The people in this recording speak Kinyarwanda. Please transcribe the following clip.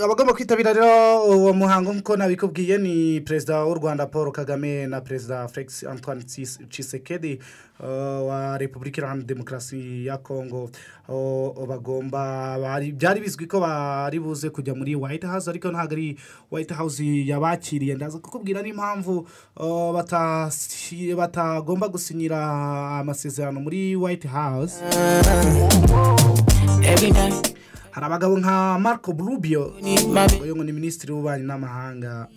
abagomba kwitabira rero uwo muhango nk'uko nabikubwiye ni perezida w'u rwanda paul kagame na perezida felix antoine cisekedi wa repubulika iharanira demokarasi ya kongo bagomba byari bizwi ko bari buze kujya muri white house ariko ntabwo ari white house yabakiriye ndaza kukubwira n'impamvu batagomba gusinyira amasezerano muri white house hari abagabo nka marco burubio uyu ni minisitiri w'ububanyi n'amahanga